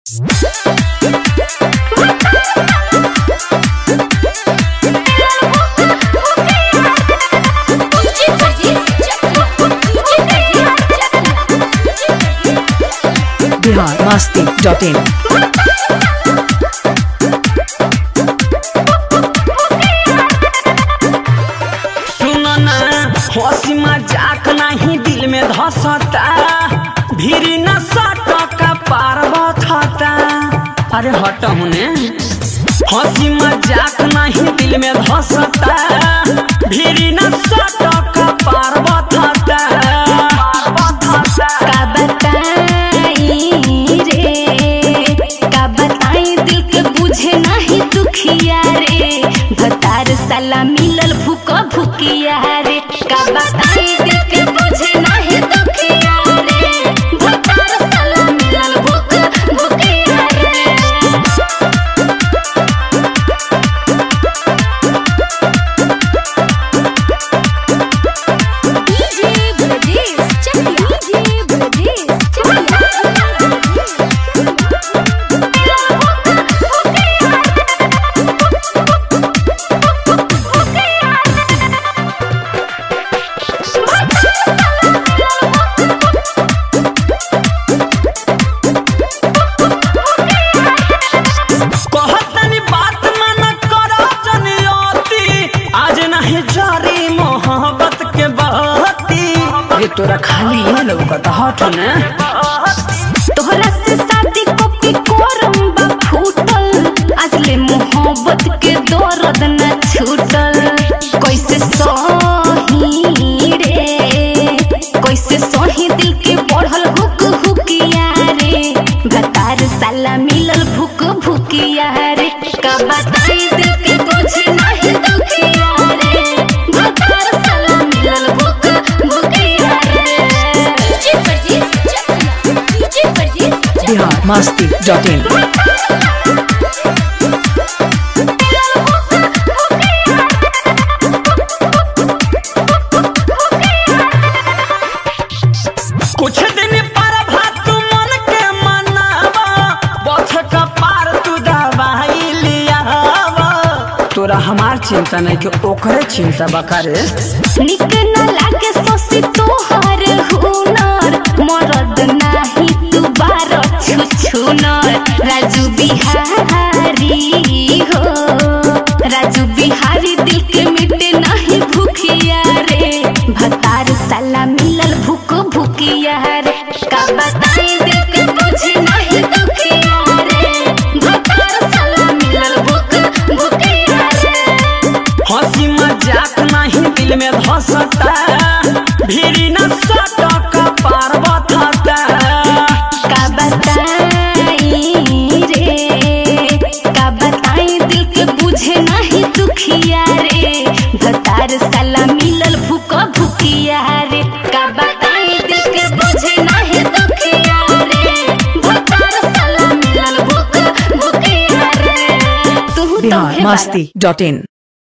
Bihar Masti dot इन सुनो ना हंसी मजाक नहीं दिल में धसता भीरी न सटका पार बथता अरे हट होने हंसी मजाक नहीं दिल में धसता भीरी न सटका पार बथता का बताई रे का बताई दिल के बुझे नहीं दुखिया रे भतार साला मिलल भूक भूकिया रे का बताई दिल के बुझे नहीं दुखिया रे भतार साला मिलल भूक भूकिया रे डीजे ब्रजेश चकिया डीजे ब्रजेश कहतनी बात मन करो जनियती आज नहीं जारी मोहब्बत के बहती ये तोरा खाली ये लौकत हट ने तोहरा से शादी को के कोरम बा फूटल आज ले मोहब्बत के दर्द न छूटल कैसे सही रे कैसे सही दिल के बढ़ल हुक हुकिया रे भतार साला मिलल भूक भूकिया रे का बताई दिल के बुझे नहीं दुखिया रे भतार साला मिलल भूक भूकिया रे DJ Parjeet Chakia DJ Parjeet Bihar Masti dot in कुछ दिन पर भात मन के मनावा बथ का पार तू दवाई लियावा तोरा हमार चिंता नहीं कि ओकरे चिंता बकारे निक न लागे सोसी तोहर हुनर मरद नाही तू बार छुछुनर राजू बिहारी हो राजू बिहारी दिल के मिटे नहीं भूखिया रे भतार साला मिलल भूख भूकिया रे का बताई दिल के बुझे नहीं दुखिया रे भतार साला मिलल भूख भूकिया रे हंसी मजाक नहीं दिल में धसता भीरी न सटक पार बथता का बताई रे का बताई दिल के बुझे नहीं दुखिया रे भतार साला मिलल भूक भूकिया रे का बताई दिल के बुझे नहीं दुखिया रे भतार साला मिलल भूक भूकिया रे तू तो बिहार हे बारा। मस्ती डॉट इन